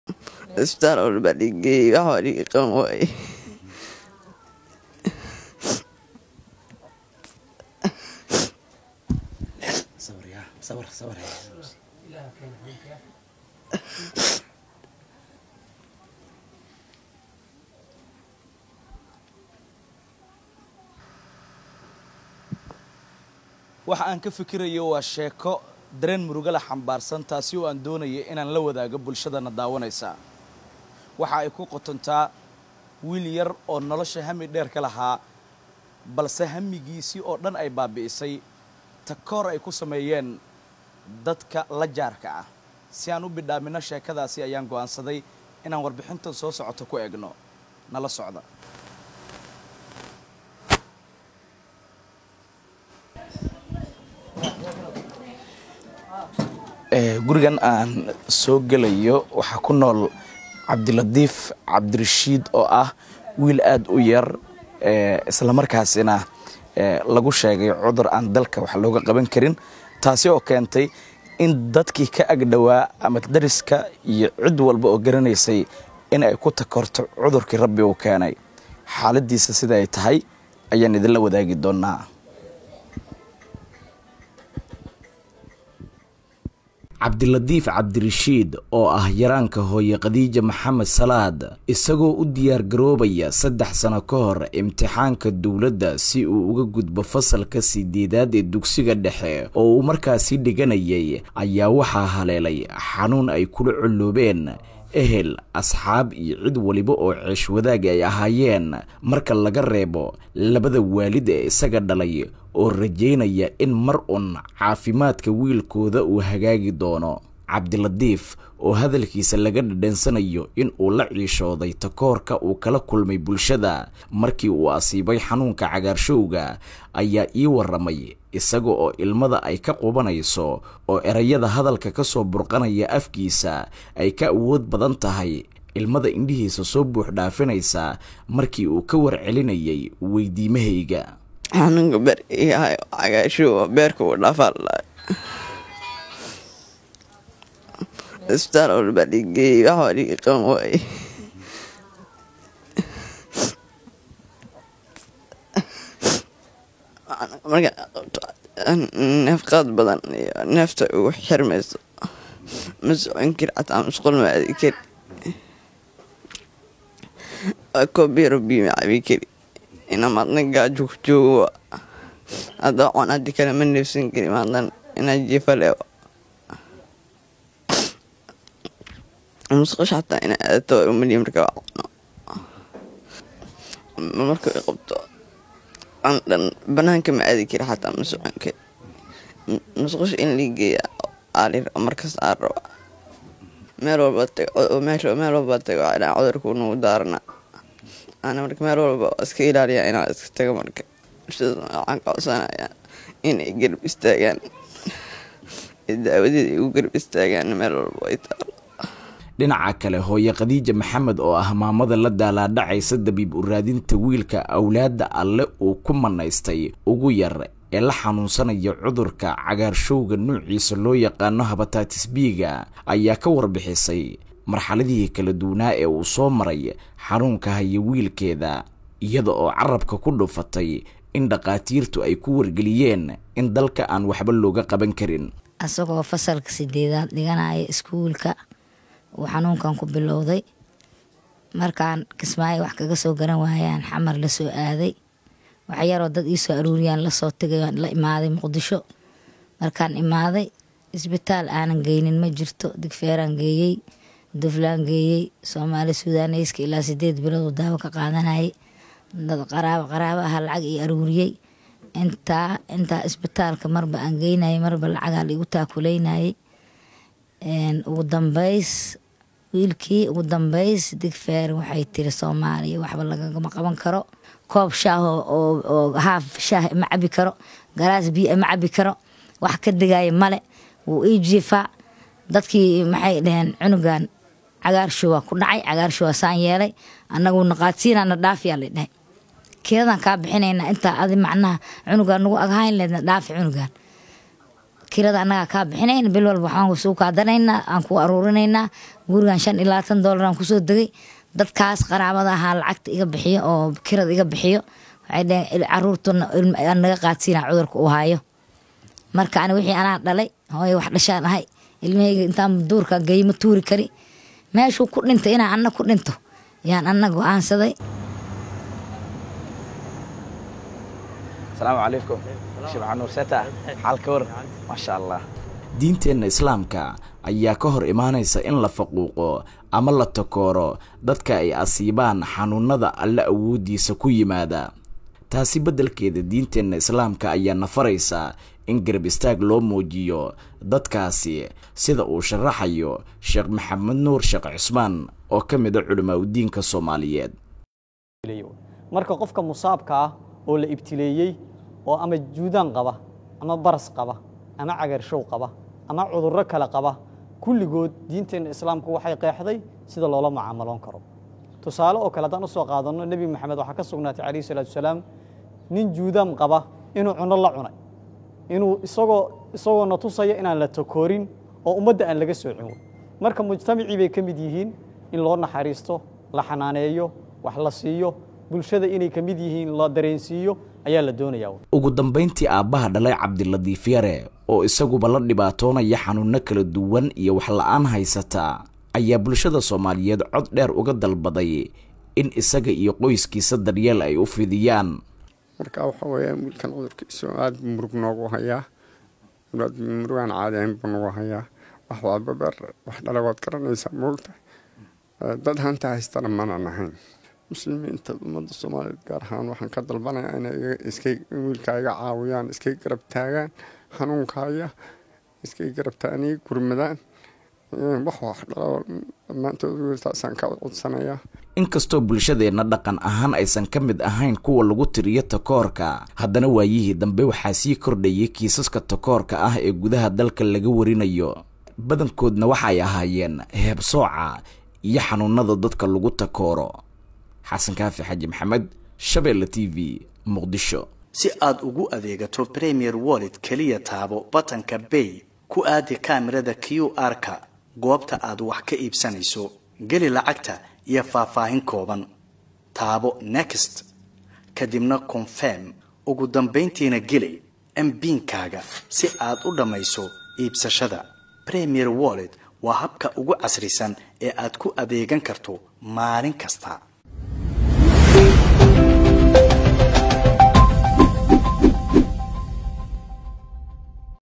isbitaal walba dhigeey wax waa dhigi qaban waaye waxa aan ka fikirayo waa sheeko dareen murugala xambaarsan taasi oo aan doonaya inaan la wadaago bulshadana daawanaysa waxa ay ku qotontaa wiil yar oo nolosha hami dheer ka lahaa balse hamigiisii oo dhan ay baabi'isay takoor ay ku sameeyeen dadka la jaarka ah si aan u bidhaamino sheekadaasi ayaan go'aansaday inaan warbixintan soo socoto ku egno nala socda gurigan aan soo gelayo waxaa ku nool cabdilatiif cabdirashiid oo ah wiil aada u yar islamarkaasina lagu sheegay cudur aan dalka wax looga qaban karin taasi oo keentay in dadkii ka agdhowaa ama dariska iyo cid walba oo garanaysay in ay ku takorto cudurkii rabbi uu keenay xaaladiisa sida ay tahay ayaan idinla wadaagi doonaa cabdilatiif cabdirashiid oo ah yaraanka hooye khadiija maxamed salaad isagoo u diyaargaroobaya saddex sano ka hor imtixaanka dowladda si uu uga gudbo fasalka sideedaad ee dugsiga dhexe oo uu markaasi dhiganayay ayaa waxaa haleelay xanuun ay kula colloobeen ehel asxaab iyo cid waliba oo ceesh wadaag ay ahaayeen marka laga reebo labada waalid ee isaga dhalay oo rajaynaya in mar un caafimaadka wiilkooda uu hagaagi doono cabdilatiif oo hadalkiisa laga dhadhansanayo in uu la ciishooday takoorka uu kala kulmay bulshada markii uu asiibay xanuunka cagaarshowga ayaa ii warramay isaga oo ilmada ay ka qubanayso oo erayada hadalka ka soo burqanaya afkiisa ay ka awood badan tahay ilmada indhihiisa soo buux dhaafinaysa markii uu ka warcelinayay weydiimahayga xanuunka beer iyahay cagaashowa beerka uu dhaafaalaa isbitaal walba dhigeey wax waa dhigi qaban waaye marka qabto neefqaad badan iyo neefta ugu xirmayso ma socon kari xataa musqul ma aadi kari waa koobiyaro biyo ma cabi kari ina maadna gaajo ku joogo hadda cun haddi kale ma neefsan kari maadnan inaa jiifa leewa musqusha xataa ina aadato umaliya marka waa cuno marka ay qabto aan dhan banaanka ma aadi kari xataa ma socon kari musqusha in lii geeya aalir markas aan raba meel walba tago meel walba tago inaa cudurku nagu daarana ana marka meel walba iska ilaaliya inaa iska tago marka bulshada waxaan ka codsanaya inay garab istaagaan daawadeeda igu garab istaagaan meel walba ay taalo dhinaca kale hooye khadiija maxamed oo ah maamada la daalaadhacaysa dabiib u raadinta wiilka awlaadda alle uu ku manaystay ugu yar ee la xanuunsanaya cudurka cagaarshowga nuuciisa loo yaqaano habatatis biiga ayaa ka warbixisay marxaladihii kala duwanaa ee uu soo maray xanuunka haya wiilkeeda iyada oo carabka ku dhufatay in dhakhaatiirtu ay ku wargeliyeen in dalka aan waxba looga qaban karin asagoo fasalka sideedaad dhiganaya iskuulka uu xanuunkan ku bilowday markaan kismaayo wax kaga soo garan waayaan xamar la soo aaday waxyaroo dad ii soo aruuriyaan lasoo tegay la imaaday muqdisho markaan imaaday isbitaal aanan geynin ma jirto digfeeraan geeyey duflaan geeyey soomaali suudaneyska ilaa sideed bilood uu daawo ka qaadanayay dad qaraabo qaraabo aha lacag ii aruuriyey intaa intaa isbitaalka marba aan geynayay marba lacagaa laigu taakuleynayay ugu dambeys wiilkii ugu dambeys digfeer waxay tiri soomaaliya waxba lagagama qaban karo koob shaah oo haaf shaah ma cabi karo galaas biyo ma cabi karo wax ka digaya male wuu ii jiifaa dadkii maxay dhaheen cunugan cagaarshowa ku dhacay cagaarshowa saan yeelay annagu naqaadsiinana dhaafiyaa la dhahay keedan kaa bixinaynaa intaa adi macnaha cunugan nagu aghayn leedna dhaafi cunugan kirada annagaa kaa bixinayn bil walba waxaan suu kaadanaynaa aan ku aruurinaynaa gurigan shan iyo labaatan doolar aan kusoo degay dadkaas qaraabada ahaa lacagta iga bixiyo oo kirada iga bixiyo waxay dhaheen caruurtuna aan naga qaadsiina cudurka uu hayo marka ani wixii anaa dhalay hooyo wax dhashaan ahay ilmahayga intaan duurka geymo tuuri kari meeshuu ku dhintay inaan anna ku dhinto yaan anna go-aansaday asalaamu calaykum shibca nuur seeta xaalka war maasha allah diinteenna islaamka ayaa ka hor imaanaysa in la faquuqo ama la takooro dadka ay asiibaan xanuunada alle awooddiisa ku yimaada taasi beddelkeeda diinteenna islaamka ayaa nafaraysa in garab istaag loo muujiyo dadkaasi sida uu sharaxayo sheekh maxamed nuur sheekh cusmaan oo ka mid a culimaa udiinka soomaaliyeed marka qofka musaabka ah oo la ibtileeyey oo ama juudaan qaba ama baras qaba ama cagarshow qaba ama cudurro kale qaba kulligood diinteenna islaamku waxay qeexday sida loola mucaamaloon karo tusaale oo kale haddaan usoo qaadanno nebi maxamed waxaa ka sugnaatay calayhi salaatu wasalaam nin juudaam qaba inuu cunno la cunay inuu isagoo isagoona tusaya inaan la takoorin oo ummadda aan laga soocin marka mujtamacii bay ka mid yihiin in loo naxariisto la xanaaneeyo wax la siiyo bulshada inay ka mid yihiin la dareensiiyo ayaa la doonayaa ugu dambayntii aabbaha dhalay cabdiladiif yare oo isaguba la dhibaatoonaya xanuunno kala duwan iyo wax la-aan haysata ayaa bulshada soomaaliyeed cod dheer uga dalbaday in isaga iyo qoyskiisa daryeel ay u fidiyaan marka waxa weeyaa wiilkan cudurkiisu aada murug noogu hayaa aad murugaan caadi ahayn buu nagu hayaa wax waababer wax dhala waad garanaysaa moogta dad hanta haystana manan ahayn muslimiinta ummadda soomaaliyeed gaar ahaan waxaan ka dalbanayaa inay iskay wiilka iga caawiyaan iskay garab taagaan xanuunkaya iskay garab taagan iga gurmadaan wax wax dhalo dhammaantood wiiltaasaan ka codsanayaa inkastoo bulshadeenna dhaqan ahaan aysan ka mid ahayn kuwa lagu tiriyo takoorka haddana waayihii dambe waxaa sii kordhayay kiisaska takoorka ah ee gudaha dalka laga warinayo badankoodna waxay ahaayeen heebsooca iyo xanuunada dadka lagu takooro xasan kaafi xaji maxamed shabeelle t v muqdisho si aad ugu adeegato premier wallet keliya taabo batanka bay ku aadi kaamirada q r-ka goobta aad wax ka iibsanayso geli lacagta iyo faahfaahin kooban taabo next kadibna confirm ugu dambayntiina geli mbiinkaaga si aad u dhammayso iibsashada premier wallet waa habka ugu casrisan ee aad ku adeegan karto maalin kasta